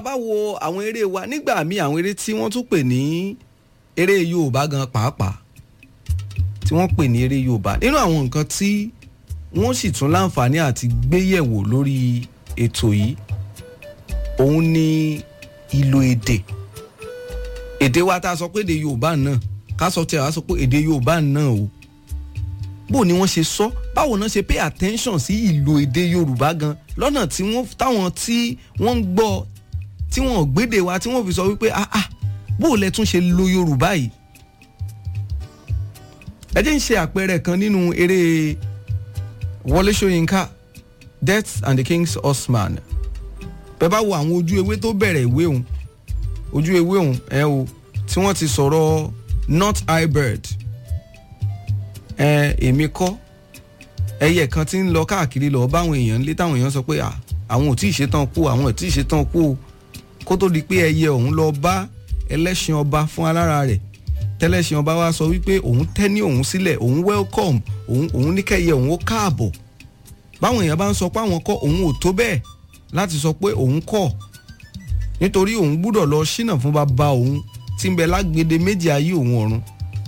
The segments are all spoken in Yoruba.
a bá wo àwọn eré wa nígbà míì àwọn eré tí wọ́n tún pè ní eré Yorùbá gan pàápàá tí wọ́n pè ní eré Yorùbá nínú àwọn nǹkan tí wọ́n sì tún láǹfààní àti gbéyẹ̀wò lórí ètò yìí òun ni ìlò èdè èdè wa tá a sọ pé èdè Yorùbá náà ká sọ tí a wá sọ pé èdè Yorùbá náà o bó ni wọ́n ṣe sọ báwo náà ṣe pay attention sí ìlò èdè Yorùbá gan lọ́nà tí wọ́n táwọn tí wọ́n ń gbọ́ tí wọ́n gbédè wa tí wọ́n fi sọ wípé ah ah bó lẹ tún ṣe lo Yorùbá yìí ẹ jẹ́ ń ṣe àpẹẹrẹ kan nínú eré Wọlé Ṣóyínká Death and the King's Horseman bẹ́ẹ̀ bá wo àwọn ojú ewé tó bẹ̀rẹ̀ ìwé òun ojú ewé òun ẹ o tí wọ́n ti sọ̀rọ̀ not high bird ẹ èmi kọ́ ẹyẹ kan tí ń lọ káàkiri lọ báwọn èèyàn ń lé táwọn èèyàn sọ pé àwọn ò tí ì ṣetán kú àwọn ò tí ì ṣetán kú kó tó di pé ẹyẹ ọ̀hún lọ bá ẹlẹ́ṣin ọba fún alára rẹ̀ tẹ́lẹ̀ṣin ọba wa sọ wípé òun tẹ́ ní òun sílẹ̀ òun welcome òun òun ní kẹ́yẹ òun ó káàbọ̀ báwọn èèyàn bá ń sọ pé àwọn kọ́ òun ò tó bẹ́ẹ̀ láti sọ pé òun kọ̀ nítorí òun gbúdọ̀ lọ ṣínà fún bàbá òun tí ń bẹ lágbede méjì ayé òun ọ̀run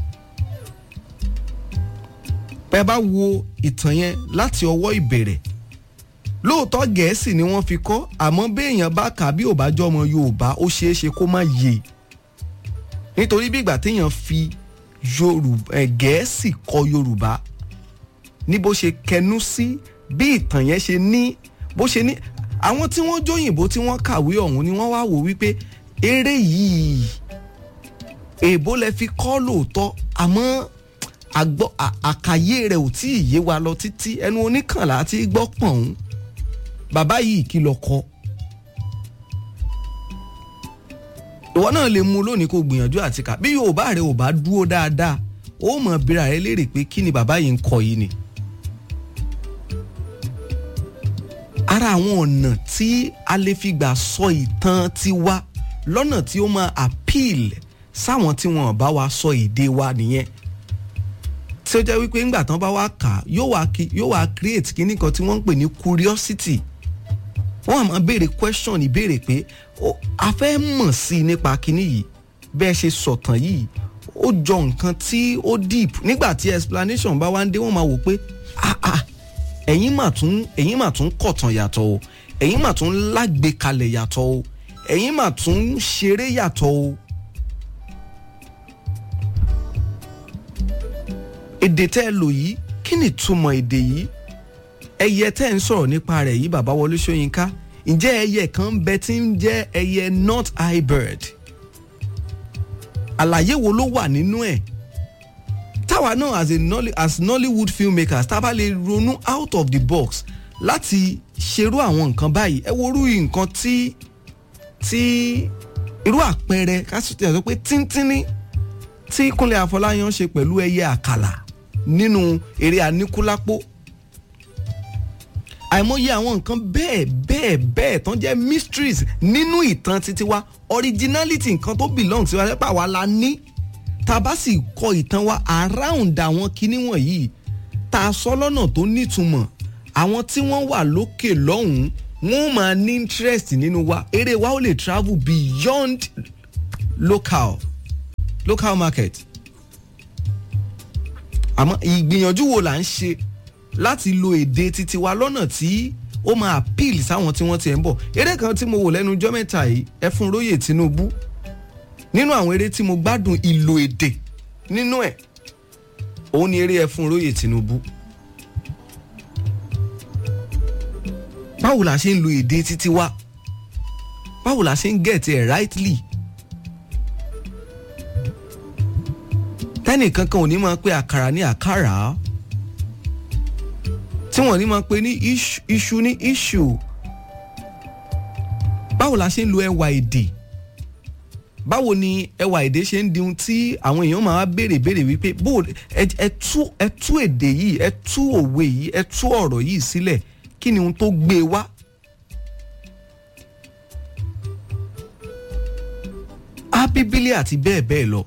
bẹ́ẹ̀ bá wo ìtàn yẹn láti ọwọ́ ìbẹ̀rẹ̀ lóòótọ́ gẹ̀ẹ́sì ni wọ́n fi kọ́ àmọ́ béèyàn bá kà bí ò bá jọ ọmọ yorùbá ó ṣeé ṣe kó má yé nítorí bí ìgbà téèyàn fi yorùbá gẹ̀ẹ́sì kọ yorùbá ní bó ṣe kẹnu sí bí ìtàn yẹn ṣe ní bó ṣe ní àwọn tí wọ́n jóyìnbó tí wọ́n kàwé ọ̀hún ni wọ́n wá wò wípé eré yìí èèbó lẹ fi kọ́ lóòótọ́ àmọ́ àgbọ́ àkàyé rẹ̀ ò tí ì yé wa lọ títí ẹnu oníkànlá tí gbọ́ pọ̀n ún bàbá yìí kí lọ kọ. ìwọ náà lè mú lónìí kó gbìyànjú àti kà bí yorùbá rẹ ò bá dúró dáadáa ó mọ̀ bíra rẹ léèrè pé kí ni bàbá yìí ń kọ yìí ni. ara àwọn ọ̀nà tí a lè fi gbà sọ ìtàn tiwa lọ́nà tí ó máa appeal sáwọn tí wọn bá wa sọ èdè wa nìyẹn tí ó jẹ́ wípé ńgbà tán bá wá kà yóò wá yóò wá create kíní kan tí wọ́n ń pè ní curiosity wọ́n á máa béèrè question ìbéèrè pé a fẹ́ mọ̀ sí i nípa kíní yìí bẹ́ẹ̀ ṣe sọ̀tàn yìí ó jọ nǹkan tí ó deep nígbà tí explanation bá wá ń dé wọ́n máa wò pé ah ah ẹ̀yin mà tún ẹ̀yin mà tún kọ̀tàn yàtọ̀ o ẹ̀yin mà tún lágbèkalẹ̀ yàtọ̀ o ẹ̀yin mà tún ṣeré yàtọ̀ o. èdè tẹ́ ẹ lò yìí kí ni ìtumọ̀ èdè yìí ẹyẹ tẹ́ ẹ ń sọ̀rọ̀ nípa rẹ̀ yìí bàbá Wọlé Ṣóyínká ǹjẹ́ ẹyẹ kan ń bẹ tí ń jẹ́ ẹyẹ not high bird àlàyé wo ló wà nínú ẹ̀ táwa náà as a Nolly, as Nollywood filmmakers tá a bá lè ronú out of the box láti ṣerú àwọn nǹkan báyìí ẹ wo irú nǹkan tí tí irú àpẹẹrẹ ká sọ pé tíntínní tí Kúnlé Afọláyan ṣe pẹ̀lú ẹyẹ àkàlà nínú eré Aníkúlápó àìmọye àwọn nǹkan bẹ́ẹ̀ bẹ́ẹ̀ bẹ́ẹ̀ tán jẹ́ mysteries nínú ìtàn títí wa originality nǹkan tó belong sí wa lẹ́pà wa la ní tá a bá sì kọ ìtàn wa around àwọn kinní wọ̀nyí tá a sọ lọ́nà tó nítumọ̀ àwọn tí wọ́n wà lókè lọ́hùn-ún wọ́n máa ní interest nínú wa eré wa ó lè travel beyond local local market àmọ́ ìgbìyànjú wo là ń ṣe láti lo èdè titi wa lọ́nà tí ó máa appeal sáwọn tí wọ́n ti ẹ̀ ń bọ̀ eré kan tí mo wò lẹ́nu ọjọ́ mẹ́ta yìí ẹfun róyè Tinubu nínú àwọn eré tí mo gbádùn ìlò èdè nínú ẹ̀ òun ni eré ẹfun róyè Tinubu báwo la ṣe ń lo èdè titi wa báwo la ṣe ń get ẹ̀ rightly tẹ́nìkan kan ò ní máa pe àkàrà ní àkàrà tí wọ́n ní máa pe ní iṣu ní iṣu báwo la ṣe ń lo ẹwà èdè báwo ni ẹwà èdè ṣe ń di ohun tí àwọn èèyàn máa béèrè béèrè wípé bó ẹ tú ẹ tú èdè yìí ẹ tú òwe yìí ẹ tú ọ̀rọ̀ yìí sílẹ̀ kí ni ohun tó gbé wá. ábíbílì àti bẹ́ẹ̀ bẹ́ẹ̀ lọ.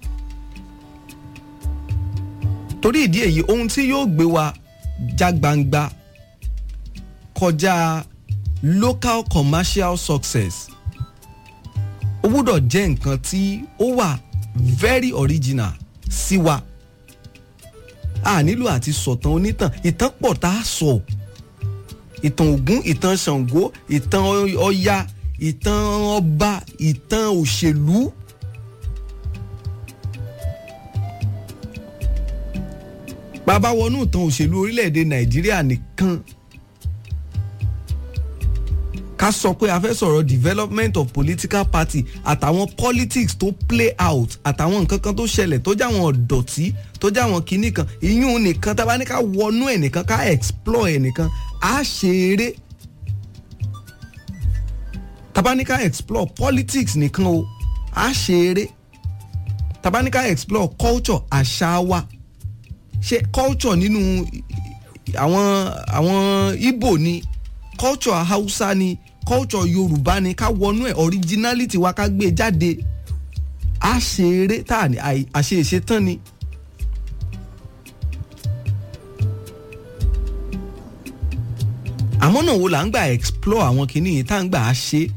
torí ìdí èyí ohun tí yóò gbé wa já gbangba kọjá local commercial success gbúdọ̀ jẹ́ nǹkan tí ó wà very original sí wa a nílò àti sọ̀tàn onítàn ìtàn pọ̀ tá a sọ ìtàn Ògún ìtàn Ṣàngó ìtàn Ọya ìtàn ọba ìtàn òṣèlú. bàbá wọnú ìtàn òṣèlú orílẹ̀-èdè Nàìjíríà nìkan ká sọ pé a fẹ́ sọ̀rọ̀ development of political party àtàwọn politics tó play out àtàwọn nǹkan kan tó ṣẹlẹ̀ tó jáwọn ọ̀dọ̀tí tó jáwọn kinní kan ìyún nìkan tá a bá ní ká wọnú ẹ̀ nìkan ká explore ẹ̀ nìkan á ṣe eré tá a bá ní ká explore politics nìkan o á ṣe eré tá a bá ní ká explore culture àṣà wa ṣe culture nínú àwọn àwọn Ìgbò ni culture Hausa ni culture Yorùbá ni ká wọnú ẹ̀ originality wa ká gbé jáde á ṣe eré tá a ní àṣe ìṣe tán ni. àmọ́ náà wo là ń gbà explore àwọn kinní yìí tá à ń gbà á ṣe.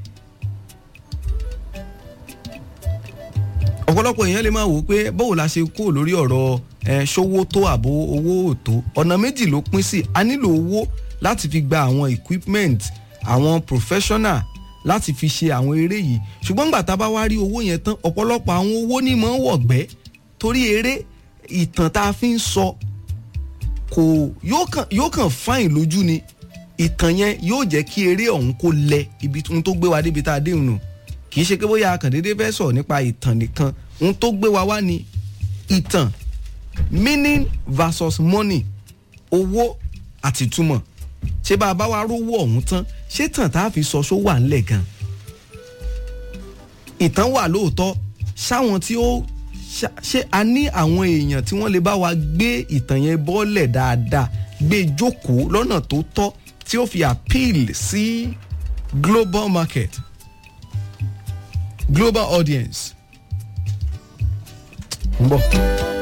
ọ̀pọ̀lọpọ̀ èèyàn lè máa wò ó pé báwo la ṣe kó lórí ọ̀rọ̀ ẹ̀ ṣówó tó àbò owó òtó ọ̀nà méjì ló pín sí a nílò owó láti fi gba àwọn equipment àwọn professional láti fi ṣe àwọn eré yìí ṣùgbọ́n nígbà tá a bá wá rí owó yẹn tán ọ̀pọ̀lọpọ̀ àwọn owó ní mọ̀ ń wọ̀gbẹ́ torí eré ìtàn tá a fi ń sọ kò yóò kàn fáìn lójú ni ìtàn yẹn yóò jẹ́ kí eré ọ̀hún kó lẹ ibi tó gbé wa débi tá a dé nù kì í ṣe pé bóyá akàndéédé fẹ́ sọ̀rọ̀ nípa ìtàn nìkan ohun tó gbé wa wá ni ìtàn meaning versus money owó àti túmọ̀ ṣé bá a bá wa rówó ọ̀hún tán ṣé tàn tá a fi sọ ṣó wà ńlẹ̀ gan. ìtàn wà lóòótọ́ ṣáwọn tí ó ṣé a ní àwọn èèyàn tí wọ́n lè bá wa gbé ìtàn yẹn bọ́lẹ̀ dáadáa gbé jókòó lọ́nà tó tọ́ tí ó fi appeal sí global market global audience. ń bọ̀.